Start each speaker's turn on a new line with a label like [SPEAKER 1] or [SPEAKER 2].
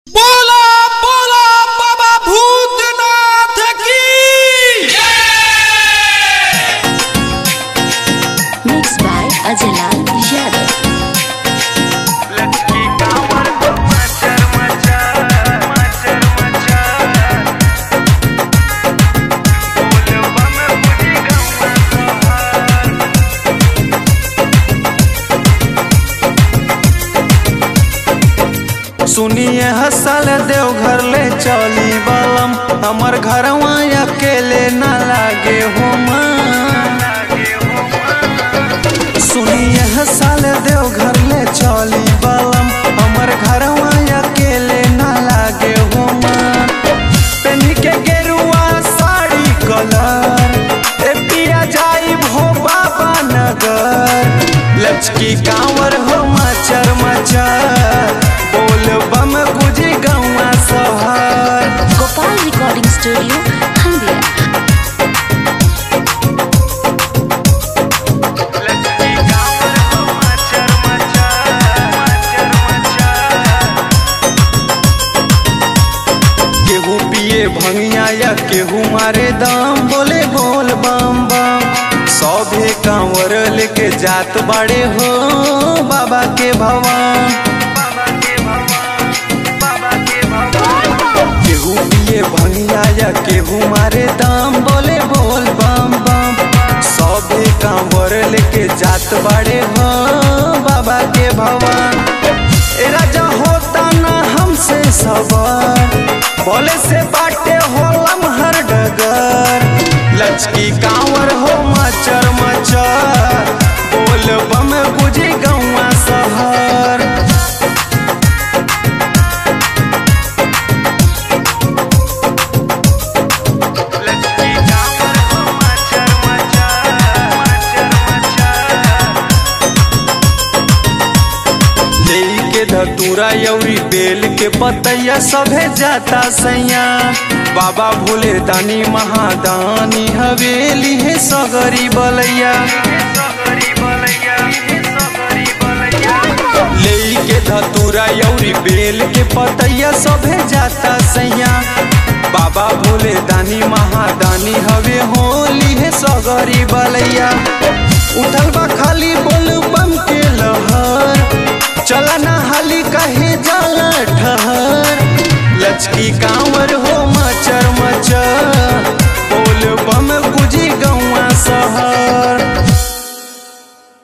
[SPEAKER 1] बोला बोला बाबा भूतनाथ की
[SPEAKER 2] Mixed by Ajalal Yadav.
[SPEAKER 3] लचकी कांवर को मचर मचा मचर मचा बोलबा में बुझी गवा सहार
[SPEAKER 4] सुनिए हसल देवघर ले चली बलम हमर घरवा अकेले न लागे हो
[SPEAKER 3] लागे हो मन
[SPEAKER 4] सुनिए हसल देवघर ले चली बलम हमर घरवा अकेले न लागे हो पेनी के गेरुआ साड़ी कलर ए पिया जाई भो बाबा नगर लचकी कांवर हो मचर मचर बोल बम गुजी गौवा सहर
[SPEAKER 2] Gopal Recording Studio, Haldia.
[SPEAKER 3] लचकी कांवर को मचर मचा मचर मचा
[SPEAKER 4] केहू पिए भंगिया या केहू मारे दाम बोले बोल बम बम सौभे कांवर लेके जात बाड़े हो बाबा के भवन
[SPEAKER 3] बाबा के भगवान बाबा के भगवान
[SPEAKER 4] केहू पिए भंगिया या केहू मारे दाम बोले बोल बम बम सौभे कांवर लेके जात बाड़े हो बाबा के भवन ए राजा होता ना हमसे सवार बोले से बाटे होलम हर डगर लचकी कांवर हो मचर मचर बोल बम बुझी गौवा सहर
[SPEAKER 3] लचकी कांवर को मचर मचा मचर मचा
[SPEAKER 4] लेई के धतूरा यौरी बेल के पतैया सभे जाता सैया बाबा भोले दानी महादानी हवेली है सगरी बलैया
[SPEAKER 3] सगरी बलैया सगरी बलैया
[SPEAKER 4] लेई के धतूरा यौरी बेल के पतैया सभे जाता सैया बाबा भोले दानी महादानी हवे होली है सगरी बलैया उठल बा खाली बोल बम के लहर चला ना हाली कहे जाला ठहर लचकी गाँव